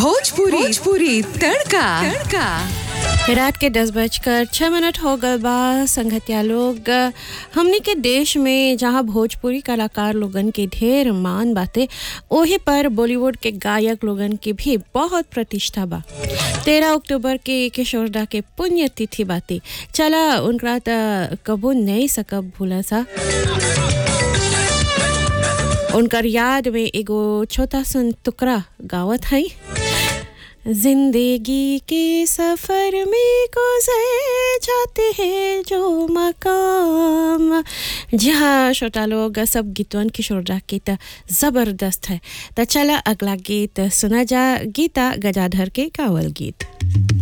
भोजपुरी भोजपुरी तड़का तड़का रात के दस बजकर छः मिनट हो गए बा संगतिया लोग हमनी के देश में जहाँ भोजपुरी कलाकार लोगन के ढेर मान बाते ओही पर बॉलीवुड के गायक लोगन की भी बहुत प्रतिष्ठा बा तेरह अक्टूबर के किशोरदा के पुण्य तिथि बाते चला उनका त कबो नहीं सकब भूला सा उनकर याद में एगो छोटा सन टुकड़ा गावत है जिंदगी के सफर में गुजर जाते हैं जो मकाम जी हाँ छोटा लोग सब गीतवन किशोर दा के त जबरदस्त है त चला अगला गीत सुना जा गीता गजाधर के कावल गीत